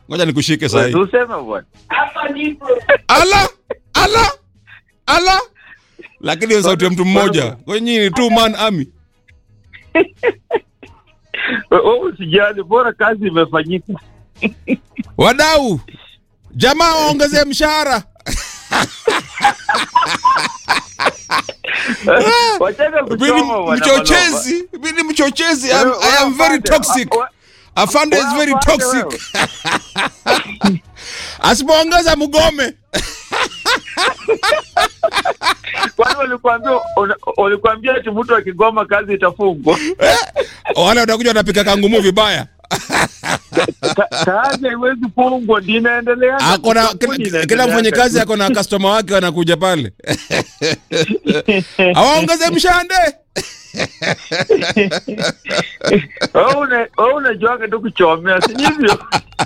ngoja nikushike sahi Useme bwana. ala ala ala lakini hiyo sauti ya mtu mmoja kwenye ni two man army Wewe usijali, bora kazi imefanyika. wadau jamaa waongezee mshahara Wachana Mimi kuchoma bwana. mchochezi mimi ni mchochezi I'm, I am very toxic afande is very toxic asipoongeza mgome Kwani walikwambia una- walikwambia ati mtu akigoma kazi itafungwa? wale watakuja watapika kangumu vibaya Ka- Kazi haiwezi fungwa, ndio inaendelea. akona Kampuni kila, inaendelea. kila mfanyakazi ako na customer wake wanakuja pale awaongeze mshande Wewe una- wewe unajuaga tu kuchomea, si hivyo?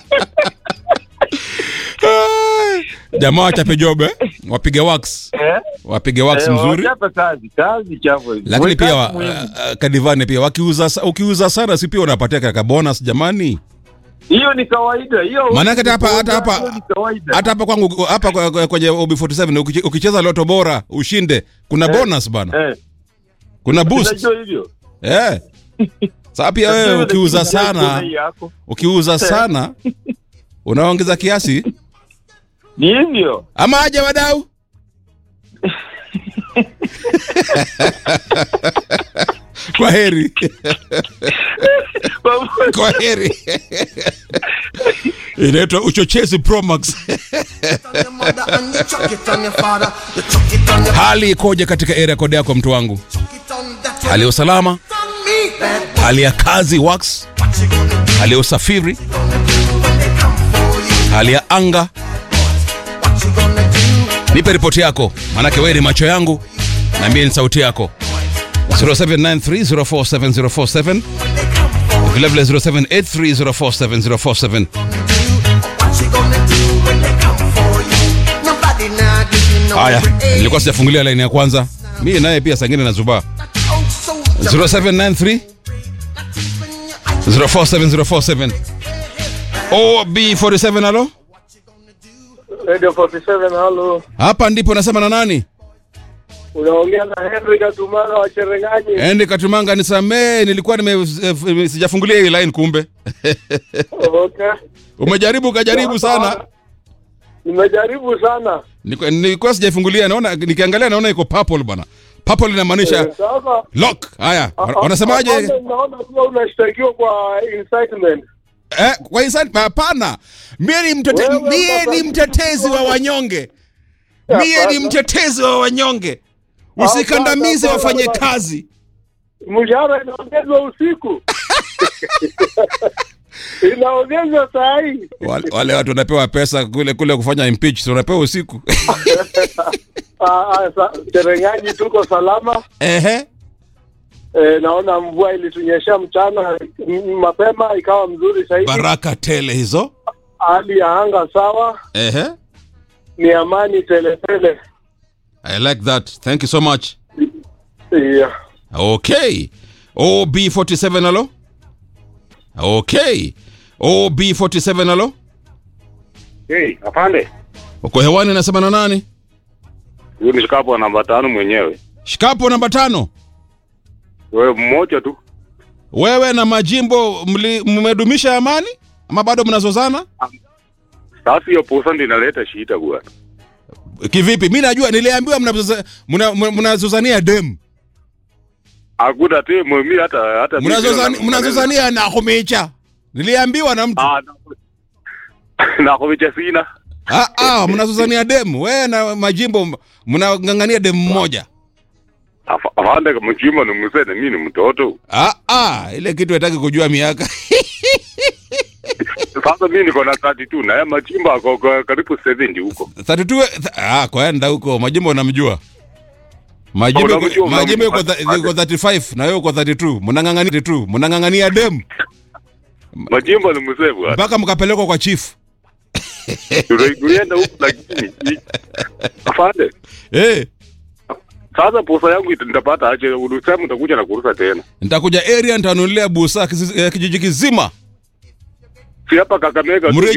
jamaa wachape jobe wapige wax Eh? wapige wax Eh, mzuri wachape kazi, kazi chafu hizi. lakini Weka pia wa, muhimu. uh, kadivane pia wakiuza sa- ukiuza sana si pia unapatia kaka bonus jamani hiyo ni kawaida hiyo. Maanake hata hapa hata hapa hiyo ni kawaida. hata hapa kwangu hapa kwa- kwa- kwenye OB47 ukiche- ukicheza loto bora ushinde kuna bonus bana eh, kuna boost unajua hivyo. eh sasa pia wewe Lakini ukiuza lakini sana hii yako. ukiuza sana unaongeza kiasi Ni hivyo. ama aje wadau kwa heri kwa heri inaitwa uchochezi promax your mother and you chuck it on your father. You chuck it on your hali ikoje katika area kode yako mtu wangu chuck it on that hali ya usalama on me. Bad boy, hali ya kazi wax what you gonna do? hali ya usafiri Gonna do when they come for you? hali ya anga What you gonna do? nipe ripoti yako manake wewe ni macho yangu na mie ni sauti yako 0793047047 vilevile 0783047047 What you gonna do when they come for you? Nobody now give you no haya break. nilikuwa sijafungulia laini ya kwanza mie naye pia sangine na zubaa Out soldier. 0793 047047 OB47 alo Radio 47 halo. hapa ndipo nasema na nani Unaongea na Henry Katumana wa Cherengani. endi katumanga nisamee nilikuwa nime eh, sijafungulia hii line kumbe Okay. umejaribu ukajaribu sana Nimejaribu sana. Niko- nilikuwa sijaifungulia naona nikiangalia naona iko purple bana purple inamaanisha Eh, Sasa lock haya a- a- wanasemaje afande, Naona kuwa unashtakiwa kwa incitement. eh, kwa hisani hapana mie ni mtete, Wewe mie baba- ni mtetezi wa wanyonge mie ni Hapana. mtetezi wa wanyonge usikandamize Hapana, wafanye hapana. kazi Mshahara inaongezwa usiku. inaongezwa saa hii. wale, wale watu wanapewa pesa kule kule kufanya impeach si wanapewa usiku Ah, ah, sa- Cherengani tuko salama. ehe E, naona mvua ilitunyesha mchana m- mapema ikawa mzuri zaidi. baraka tele hizo Hali ya anga sawa, ehe ni amani teletele. i like that thank you so much Yeah. okay ob47 alo okay ob47 alo Hey, afande. uko hewani nasema na nani Huyu ni shikapo namba tano mwenyewe. shikapo namba tano Wewe mmoja tu. wewe na majimbo mli- mmedumisha amani ama bado mnazozana Sasa hiyo posa ndio inaleta shida bwana. kivipi mi najua niliambiwa mnazoza- mna- mna- mnazozania dem Hakuna tu mimi hata hata mimi Mnazozani- sina- mnazozania na kumicha niliambiwa na mtu Ah, na- na kuvicha sina. Ah, ah, mnazozania dem wewe na majimbo m- mnang'ang'ania dem mmoja Afa- Afande kama mchima ni mzee na mimi ni mtoto. ah, ah, ile kitu hataki kujua miaka Sasa mimi niko na 32 na yeye machimba ako kwa karibu 70 huko. 32 th- ah, kwenda huko majimbo unamjua majimbo Oh, unamjua, majimbo yuko unamjua. tha- yuko 35 na wewe uko 32 mnang'ang'ania tu mnang'ang'ania dem Machimba ni mzee bwana. mpaka mkapelekwa kwa chief Tunaenda huko lakini Afande. eh Sasa posa yangu ita- nitapata aje? Ulisema utakuja na kurusa tena. nitakuja area nitanunulia busa kizi- eh, kijiji kizima Si hapa Kakamega tu Mre-